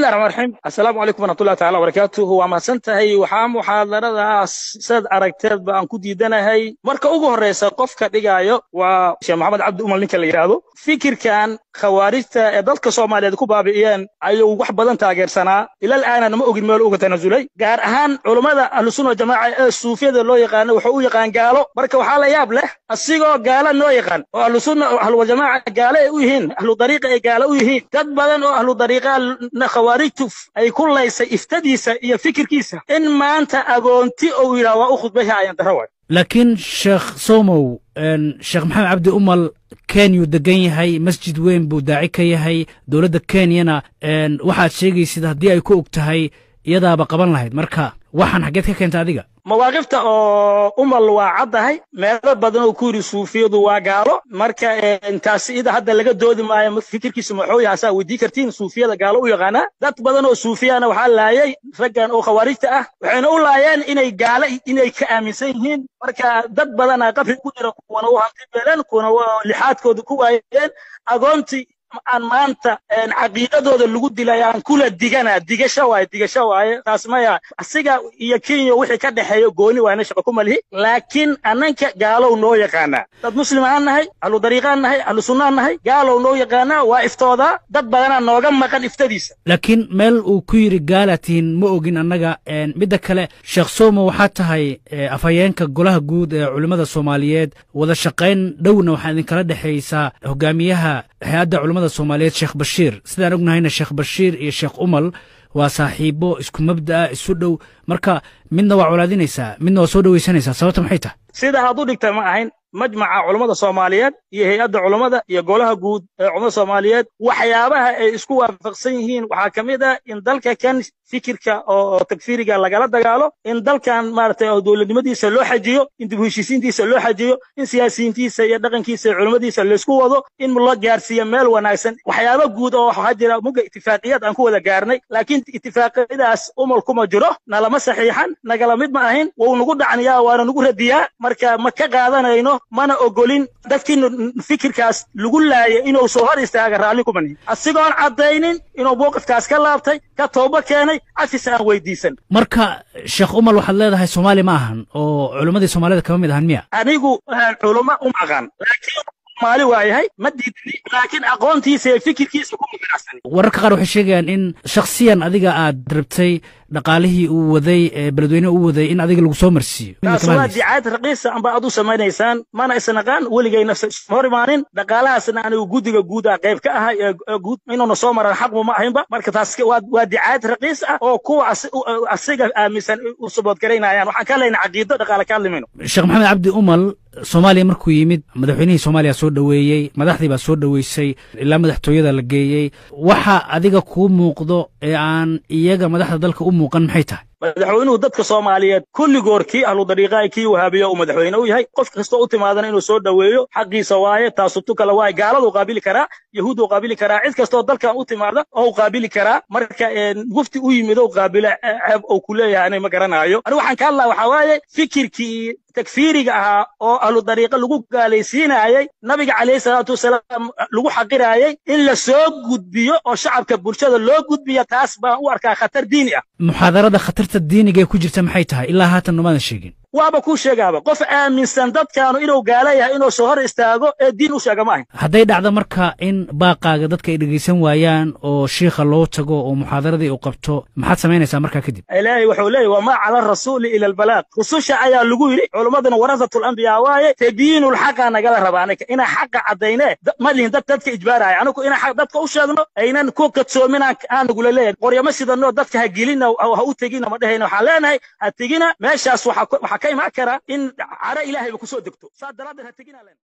bismillahi raxmaan raxiim assalaamu calaykum waraxmatullahi tacala wabarakaatuhu waa mahadsan tahay waxaa muxaadaradaas sad aragteedba aan ku diidanahay marka ugu horreysa qofka dhigaayo waa sheekh maxamed cabdi umal ninka la yidhaahdo fikirkan khawaarijta ee dalka soomaaliyeed ku baabi'iyeen ayuu wax badan taageersanaa ilal aanan ma ogin meel uga tanasulay gaar ahaan culummada ahlusunna jamaaca ee suufiyada loo yaqaano wuxuu u yaqaan gaalo marka waxaa la yaab leh asigoo gaala noo yaqaan oo ahlusunna ahluwajamaaca gaale ay u yihiin ahlu dariiqa ay gaale u yihiin dad badan oo ahlu dariiqa khawaarijtu ay ku laysay iftadiisa iyo fikirkiisa in maanta agoonti uu yidhaha waa u khudbaha ayan daro waay laakiin sheekh somow sheekh maxamed cabdi umal kenyuu degan yahay masjid weyn buu daaci ka yahay dowladda kenyana waxaad sheegaysid haddii ay ku og tahay iyadaaba qaban lahayd marka waxaan xaggeed ka keenta adiga mawaaqifta oo umal waa caddahay meelo badan oo ku yidhi suufiyadu waa gaalo marka taasi ida hadda laga doodi maayo fikirkiisa maxuu yahay asaa weydii kartiin suufiyada gaalo u yaqaanaa dad badan oo suufiyana waxaa laayay raggan oo khawaarijta ah waxayna u laayeen inay gaalo inay ka aaminsan yihiin marka dad badana qabri ku jira kuwana u hanti beeleen kuwana lixaadkooda ku waayeen agoontii aan maanta caqiidadooda lagu dilay aan kula digana digasho waaye digasho waaye taas maya asiga iyo kenya wixii ka dhexeeyo gooni waayna shaqo ku malihi laakiin annanka gaalow noo yaqaanaa dad muslim aan nahay ahlu dariiqaan nahay ahlu sunnaan nahay gaalow noo yaqaanaa waa iftoodaa dad badanaa nooga maqan iftadiisa laakiin meel uu ku yidhi gaala tihiin ma ogin annaga midda kale sheekh somo waxaa tahay afhayeenka golaha guud ee culimmada soomaaliyeed wada shaqayn dhowna waxaa idinkala dhexaysaa hogaamiyaha hay-adda culimmada soomaaliyeed sheekh bashiir sidaan ognahayna sheekh bashiir iyo sheekh umal waa saaxiibo isku mabda'a isu dhow marka midna waa colaadinaysaa midna waa soo dhowaysanaysaa sababta maxay tahay sida aad u dhigta ma ahayn majmaca culummada soomaaliyeed iyo hay-adda culummada iyo golaha guud ee culummada soomaaliyeed waxyaabaha ay isku waafaqsan yihiin waxaa ka mid ah in dalka kan fikirka oo takfiiriga lagala dagaalo in dalkan maaragtay oo dowladnimadiisa loo xajiyo in dib u heshiisiintiisa loo xajiyo in siyaasiyiintiisa iyo dhaqankiisa iyo culummadiisa laysku wado in loo gaarsiiyo meel wanaagsan waxyaaba guud oo waxaa jira mugga itifaaqiyad aan ku wada gaarnay laakiin itifaaqiyadaas umal kuma jiro nalama saxiixan nagala mid ma ahin wuu nagu dhacniyaa waana nagu radiyaa marka ma ka qaadanayno mana ogolin dadkii fikirkaas lagu laayay inuu soo hor istaaga raalli kuma nihin asigoon caddaynin inuu mowqifkaas ka laabtay ka tooba keenay cafis aan weydiisan marka sheekh umal waxaad leedahay soomaali ma ahan oo culimmadii soomaalida kama mid ahan miya anigu culummo u maqan laakiin maali waayahay ma diidni laakiin aqoontiisa iyo fikirkiisa kuma ganacsan wararka qaar waxay sheegayaan in shakhsiyan adiga aad rabtay dhaqaalihii uu waday ee beledweyne uu waday in adiga lagu soo marsiiyo taas waa dicaayad raqiisa amba aad u samaynaysaan mana isnaqaan weligayna hor imaanin dhaqaalahaasna anigu guddiga guud ah qayb ka ahay ee guud inuuna soo maran xaqmu ma ahaynba marka taas waa dicaayad raqiis ah oo kuwa asiga aaminsan u saboodgaraynayaan waxaan ka leynay caqiido dhaqaale ka hadlimayno sheekh maxamed cabdi umal soomaaliya markuu yimid madaxweynihii soomaaliya soo dhoweeyey madaxdii baa soo dhoweysay ilaa madaxtooyada la geeyey waxa adiga kuu muuqdo ee aan iyaga madaxda dalka u muuqan maxay tahay madaxweynuhu dadka soomaaliyeed kulligoor kii ahlu dariiqaa kii wahaabiya uu madaxweyne u yahay qof kastoo u timaadana inuu soo dhoweeyo xaqiisa waaye taasu tu kale waaye gaaladuu qaabili karaa yahuuduu qaabili karaa cid kastoo dalkan u timaada oo qaabili karaa marka gufti u yimid ou qaabila ceeb ou ku leeyahay anay ma garanaayo anigu waxaan ka hadlaa waxaa waaye fikirkii takfiiriga ahaa oo ahlu dariiqa lagu gaalaysiinayey nabiga calayhi salaatu wasalaam lagu xaqiraayey in la soo gudbiyo oo shacabka bulshada loo gudbiyo taas baan u arkaa khatar diini ah muxaadarada khatarta diiniga ee ku jirta maxay tahay ilaa haatan nomaadan sheegin waaba kuu sheegaaba qof aaminsan dadkaanu inuu gaala yahay inuu soo hor istaago ee diin u sheega ma ahin hadday dhacdo marka in baaqaaga dadka ay dhegaysan waayaan oo shiikha loo tago oo muxaadaradii uu qabto maxaad samaynaysaa markaa kadib ilaahay wuxuu leeyahy wamaa cala arasuuli ila albalaaq rususha ayaa lagu yidhi culimmaduna warasatul anbiyaa waaye tabiinul xaqa nagala raba aniga inaan xaqa caddaynee ma lihin dad dadka ijbaaraya anigu inaan dadka u sheegno aynan ku kadsoomin aan nagula leeyahay qoryama sidano dadka ha gelina ha u tegina ma dhehayna waxaan leenahay ha tegina meeshaas waxaa ka imaan kara in caro ilaahayba ku soo degto saa daraaddeed ha tegina leen